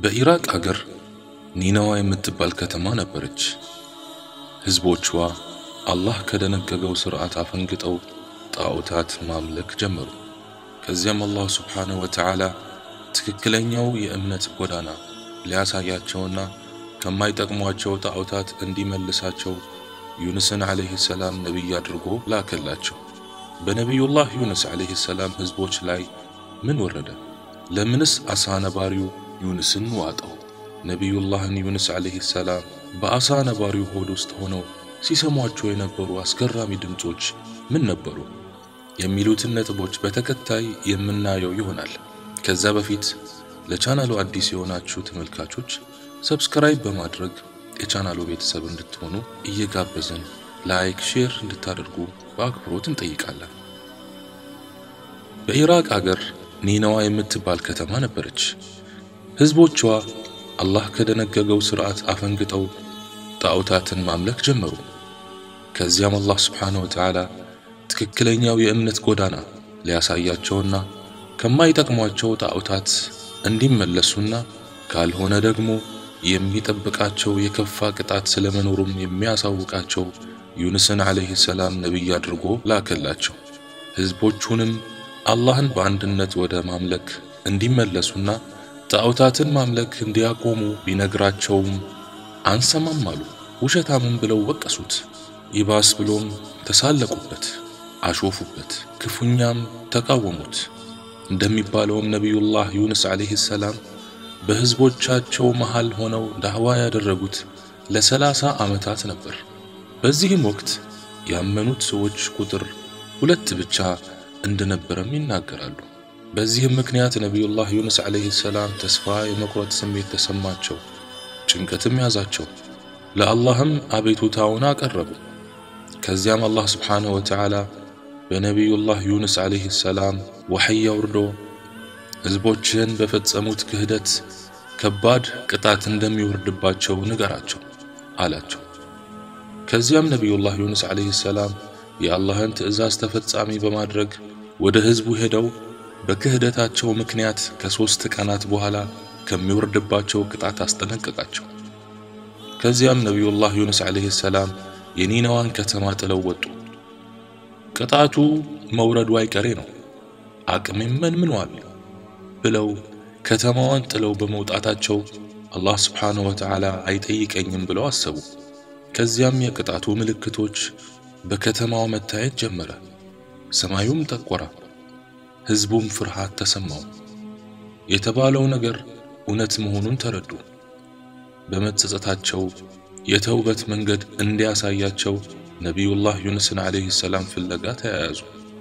በኢራቅ አገር ኒናዋ የምትባል ከተማ ነበረች። ሕዝቦቿ አላህ ከደነገገው ሥርዓት አፈንግጠው ጣዖታት ማምለክ ጀመሩ። ከዚያም አላህ ስብሓንሁ ወተዓላ ትክክለኛው የእምነት ጎዳና ሊያሳያቸውና ከማይጠቅሟቸው ጣዖታት እንዲመልሳቸው ዩንስን ዓለይህ ሰላም ነቢይ አድርጎ ላከላቸው። በነቢዩላህ ዩንስ ዓለይህ ሰላም ሕዝቦች ላይ ምን ወረደ? ለምንስ አሳ ነባሪው ዩንስን ዋጠው? ነቢዩላህን ዩንስ ዓለይህ ሰላም በአሳ ነባሪው ሆድ ውስጥ ሆነው ሲሰሟቸው የነበሩ አስገራሚ ድምፆች ምን ነበሩ? የሚሉትን ነጥቦች በተከታይ የምናየው ይሆናል። ከዛ በፊት ለቻናሉ አዲስ የሆናችሁ ተመልካቾች ሰብስክራይብ በማድረግ የቻናሉ ቤተሰብ እንድትሆኑ እየጋበዝን ላይክ፣ ሼር እንድታደርጉ በአክብሮት እንጠይቃለን። በኢራቅ አገር ኒናዋ የምትባል ከተማ ነበረች። ሕዝቦቿ አላህ ከደነገገው ሥርዓት አፈንግጠው ጣዖታትን ማምለክ ጀመሩ። ከዚያም አላህ ስብሓንሁ ወተዓላ ትክክለኛው የእምነት ጎዳና ሊያሳያቸውና ከማይጠቅሟቸው ጣዖታት እንዲመለሱና ካልሆነ ደግሞ የሚጠብቃቸው የከፋ ቅጣት ስለመኖሩም የሚያሳውቃቸው ዩንስን ዓለይህ ሰላም ነቢይ አድርጎ ላከላቸው። ሕዝቦቹንም አላህን በአንድነት ወደ ማምለክ እንዲመለሱና ጣዖታትን ማምለክ እንዲያቆሙ ቢነግራቸውም አንሰማም አሉ። ውሸታምን ብለው ወቀሱት። ይባስ ብሎም ተሳለቁበት፣ አሾፉበት፣ ክፉኛም ተቃወሙት። እንደሚባለውም ነቢዩላህ ዩንስ ዓለይህ ሰላም በሕዝቦቻቸው መሃል ሆነው ዳዕዋ ያደረጉት ለሰላሳ ዓመታት ነበር። በዚህም ወቅት ያመኑት ሰዎች ቁጥር ሁለት ብቻ እንደነበረም ይናገራሉ። በዚህም ምክንያት ነቢዩላህ ዩንስ ዓለይህ ሰላም ተስፋ የመቁረጥ ስሜት ተሰማቸው፣ ጭንቀትም ያዛቸው። ለአላህም አቤቱታውን አቀረቡ። ከዚያም አላህ ስብሓንሁ ወተዓላ በነቢዩላህ ዩንስ ዓለይህ ሰላም ወሕይ አውርዶ ሕዝቦችህን በፈጸሙት ክህደት ከባድ ቅጣት እንደሚወርድባቸው ንገራቸው አላቸው። ከዚያም ነቢዩላህ ዩንስ ዓለይህ ሰላም የአላህን ትእዛዝ ተፈጻሚ በማድረግ ወደ ሕዝቡ ሄደው በክህደታቸው ምክንያት ከሦስት ቀናት በኋላ ከሚወርድባቸው ቅጣት አስጠነቀቃቸው። ከዚያም ነቢዩላህ ዩንስ ዓለይህ ሰላም የኒናዋን ከተማ ጥለው ወጡ። ቅጣቱ መውረዱ አይቀሬ ነው፣ አቅሜም መንምኗል ብለው ከተማዋን ጥለው በመውጣታቸው አላህ ስብሓንሁ ወተዓላ አይጠይቀኝም ብለው አሰቡ። ከዚያም የቅጣቱ ምልክቶች በከተማው መታየት ጀመረ። ሰማዩም ጠቆረ፣ ሕዝቡም ፍርሃት ተሰማው። የተባለው ነገር እውነት መሆኑን ተረዱ። በመጸጸታቸው የተውበት መንገድ እንዲያሳያቸው ነቢዩላህ ዩንስን ዓለይህ ሰላም ፍለጋ ተያያዙ።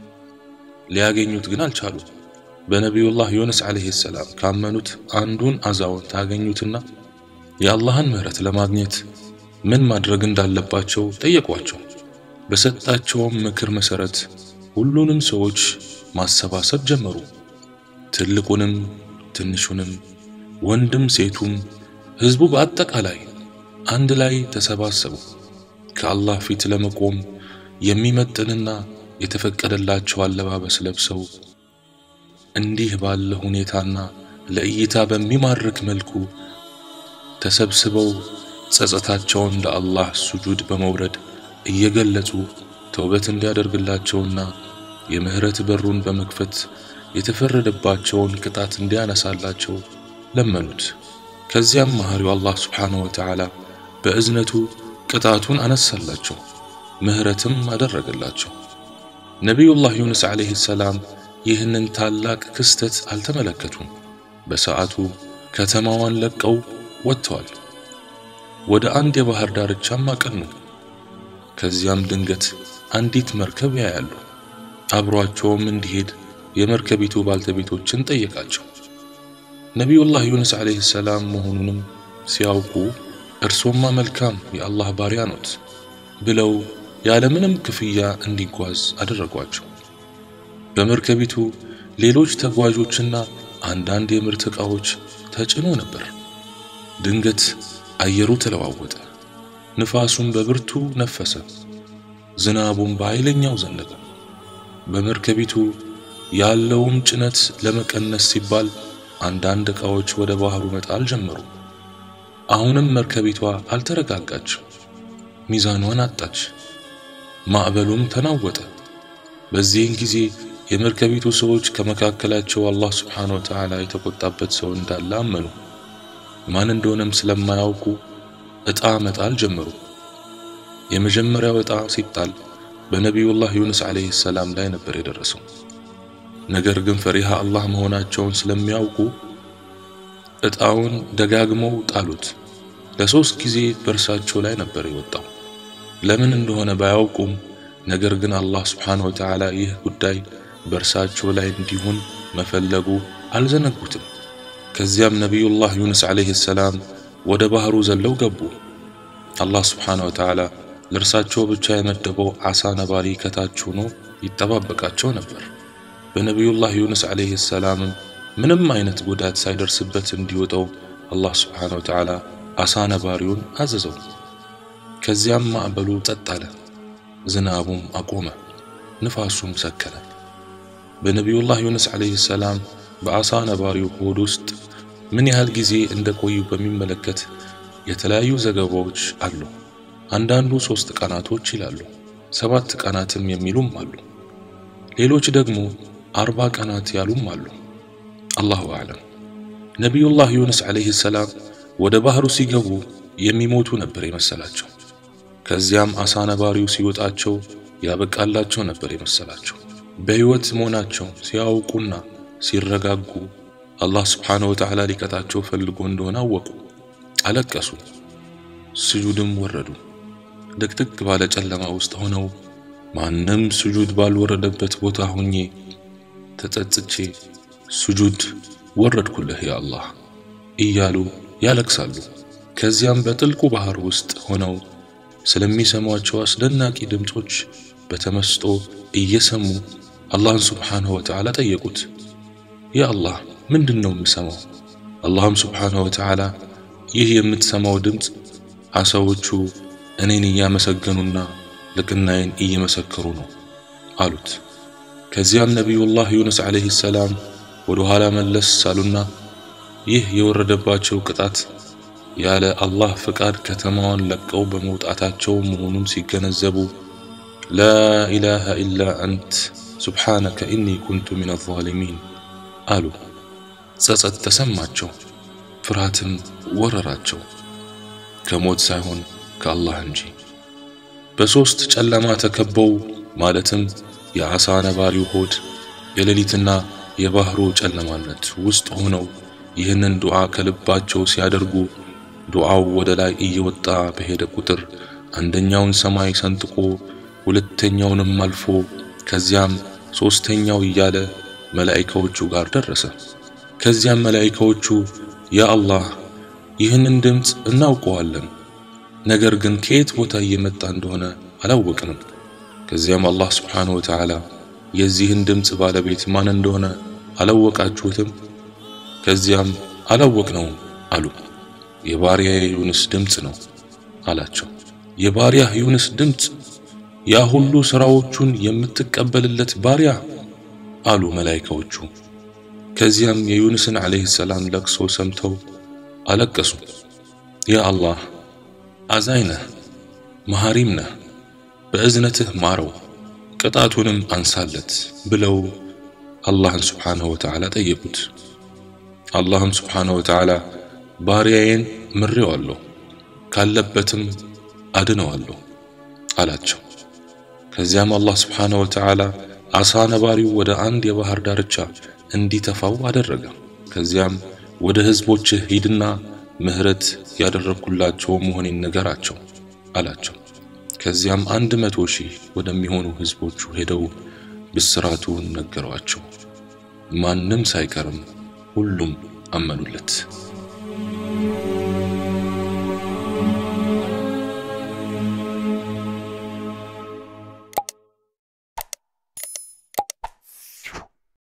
ሊያገኙት ግን አልቻሉ። በነቢዩላህ ዩንስ ዓለይህ ሰላም ካመኑት አንዱን አዛውንት አገኙትና የአላህን ምሕረት ለማግኘት ምን ማድረግ እንዳለባቸው ጠየቋቸው። በሰጣቸውም ምክር መሠረት ሁሉንም ሰዎች ማሰባሰብ ጀመሩ። ትልቁንም ትንሹንም፣ ወንድም ሴቱም፣ ሕዝቡ በአጠቃላይ አንድ ላይ ተሰባሰቡ። ከአላህ ፊት ለመቆም የሚመጥንና የተፈቀደላቸው አለባበስ ለብሰው እንዲህ ባለ ሁኔታና ለእይታ በሚማርክ መልኩ ተሰብስበው ጸጸታቸውን ለአላህ ሱጁድ በመውረድ እየገለጹ ተውበት እንዲያደርግላቸውና የምህረት በሩን በመክፈት የተፈረደባቸውን ቅጣት እንዲያነሳላቸው ለመኑት። ከዚያም መሐሪው አላህ ስብሓንሁ ወተዓላ በእዝነቱ ቅጣቱን አነሳላቸው፣ ምህረትም አደረገላቸው። ነቢዩላህ ዩንስ ዓለይህ ሰላም ይህንን ታላቅ ክስተት አልተመለከቱም። በሰዓቱ ከተማዋን ለቀው ወጥተዋል። ወደ አንድ የባህር ዳርቻም አቀኑ። ከዚያም ድንገት አንዲት መርከብ ያያሉ። አብሯቸውም እንዲሄድ የመርከቢቱ ባልተቤቶችን ጠየቃቸው። ነቢዩላህ ዩንስ ዓለይህ ሰላም መሆኑንም ሲያውቁ እርሶማ መልካም የአላህ ባሪያ ኖት ብለው ያለምንም ክፍያ እንዲጓዝ አደረጓቸው። በመርከቢቱ ሌሎች ተጓዦችና አንዳንድ የምርት ዕቃዎች ተጭኖ ነበር። ድንገት አየሩ ተለዋወጠ። ንፋሱም በብርቱ ነፈሰ። ዝናቡም በኃይለኛው ዘነበ። በመርከቢቱ ያለውም ጭነት ለመቀነስ ሲባል አንዳንድ ዕቃዎች ወደ ባህሩ መጣል ጀመሩ። አሁንም መርከቢቷ አልተረጋጋችም፣ ሚዛኗን አጣች፣ ማዕበሉም ተናወጠ። በዚህን ጊዜ የመርከቢቱ ሰዎች ከመካከላቸው አላህ ስብሓነ ወተዓላ የተቆጣበት ሰው እንዳለ አመኑ። ማን እንደሆነም ስለማያውቁ ዕጣ መጣል ጀመሩ። የመጀመሪያው ዕጣ ሲጣል በነቢዩላህ ዩኑስ ዓለይሂ ሰላም ላይ ነበር የደረሰው። ነገር ግን ፈሪሃ አላህ መሆናቸውን ስለሚያውቁ ዕጣውን ደጋግመው ጣሉት። ለሶስት ጊዜ በእርሳቸው ላይ ነበር የወጣው። ለምን እንደሆነ ባያውቁም ነገር ግን አላህ ስብሓነሁ ወተዓላ ይህ ጉዳይ በእርሳቸው ላይ እንዲሆን መፈለጉ አልዘነጉትም። ከዚያም ነቢዩላህ ዩኑስ ዓለይሂ ሰላም ወደ ባህሩ ዘለው ገቡ። አላህ ስብሓነሁ ወተዓላ ለእርሳቸው ብቻ የመደበው ዓሣ ነባሪ ከታች ሆኖ ይጠባበቃቸው ነበር። በነቢዩላህ ዩኑስ ዓለይሂ ሰላምም ምንም አይነት ጉዳት ሳይደርስበት እንዲወጣው አላህ ስብሓነሁ ወተዓላ ዓሣ ነባሪውን አዘዘው። ከዚያም ማዕበሉ ጸጥ አለ፣ ዝናቡም አቆመ፣ ንፋሱም ሰከነ። በነቢዩላህ ዩኑስ ዓለይሂ ሰላም በዓሣ ነባሪው ሆድ ውስጥ ምን ያህል ጊዜ እንደቆዩ በሚመለከት የተለያዩ ዘገባዎች አሉ። አንዳንዱ ሶስት ቀናቶች ይላሉ፣ ሰባት ቀናትም የሚሉም አሉ። ሌሎች ደግሞ አርባ ቀናት ያሉም አሉ። አላሁ አዕለም። ነቢዩላህ ዩኑስ ዓለይሂ ሰላም ወደ ባህሩ ሲገቡ የሚሞቱ ነበር የመሰላቸው። ከዚያም ዓሣ ነባሪው ሲወጣቸው ያበቃላቸው ነበር የመሰላቸው። በሕይወት መሆናቸው ሲያውቁና ሲረጋጉ አላህ ስብሓነሁ ወተዓላ ሊቀጣቸው ፈልጎ እንደሆነ አወቁ። አለቀሱ፣ ስጁድም ወረዱ። ድቅድቅ ባለ ጨለማ ውስጥ ሆነው ማንም ስጁድ ባልወረደበት ቦታ ሆኜ ተጸጽቼ ስጁድ ወረድኩልህ ያ አላህ እያሉ ያለቅሳሉ። ከዚያም በጥልቁ ባህር ውስጥ ሆነው ስለሚሰሟቸው አስደናቂ ድምፆች በተመስጦ እየሰሙ አላህን ስብሓንሁ ወተዓላ ጠየቁት። ያ አላህ ምንድን ነው የምሰማው? አላህም ስብሓንሁ ወተዓላ ይህ የምትሰማው ድምፅ ዓሣዎቹ እኔን እያመሰገኑና ልቅናዬን እየመሰከሩ ነው አሉት። ከዚያም ነቢዩላህ ዩኑስ ዓለይሂ ሰላም ወደ ኋላ መለስ አሉና ይህ የወረደባቸው ቅጣት ያለ አላህ ፍቃድ ከተማዋን ለቀው በመውጣታቸው መሆኑን ሲገነዘቡ ላ ኢላሃ ኢላ አንት ሱብሓነከ ኢኒ ኩንቱ ሚነ ዛሊሚን አሉ። ጸጸት ተሰማቸው፣ ፍርሃትም ወረራቸው ከሞት ሳይሆን ከአላህ እንጂ። በሦስት ጨለማ ተከበው ማለትም የዓሣ ነባሪው ሆድ የሌሊትና የባህሩ ጨለማነት ውስጥ ሆነው ይህንን ዱዓ ከልባቸው ሲያደርጉ ዱዓው ወደ ላይ እየወጣ በሄደ ቁጥር አንደኛውን ሰማይ ሰንጥቆ ሁለተኛውንም አልፎ ከዚያም ሦስተኛው እያለ መላኢካዎቹ ጋር ደረሰ። ከዚያም መላኢካዎቹ ያ አላህ ይህንን ድምፅ እናውቀዋለን፣ ነገር ግን ከየት ቦታ እየመጣ እንደሆነ አላወቅንም። ከዚያም አላህ ስብሓንሁ ወተዓላ የዚህን ድምፅ ባለቤት ማን እንደሆነ አላወቃችሁትም? ከዚያም አላወቅነውም አሉ። የባሪያዬ ዩኑስ ድምፅ ነው አላቸው። የባሪያህ ዩኑስ ድምፅ ያ ሁሉ ሥራዎቹን የምትቀበልለት ባሪያ አሉ መላኢካዎቹ። ከዚያም የዩኑስን ዓለይሂ ሰላም ለቅሶ ሰምተው አለቀሱ። ያ አላህ አዛኝ ነህ፣ መሐሪም ነህ፣ በእዝነትህ ማረው፣ ቅጣቱንም አንሳለት ብለው አላህን ስብሓንሁ ወተዓላ ጠየቁት። አላህም ስብሓንሁ ወተዓላ ባሪያዬን ምሬዋለሁ፣ ካለበትም አድነዋለሁ አላቸው። ከዚያም አላህ ስብሓንሁ ወተዓላ ዓሣ ነባሪው ወደ አንድ የባህር ዳርቻ እንዲተፋው አደረገ። ከዚያም ወደ ሕዝቦችህ ሂድና ምሕረት ያደረግኩላቸው መሆኔን ንገራቸው አላቸው። ከዚያም አንድ መቶ ሺህ ወደሚሆኑ ሕዝቦቹ ሄደው ብስራቱን ነገሯቸው። ማንም ሳይቀርም ሁሉም አመኑለት።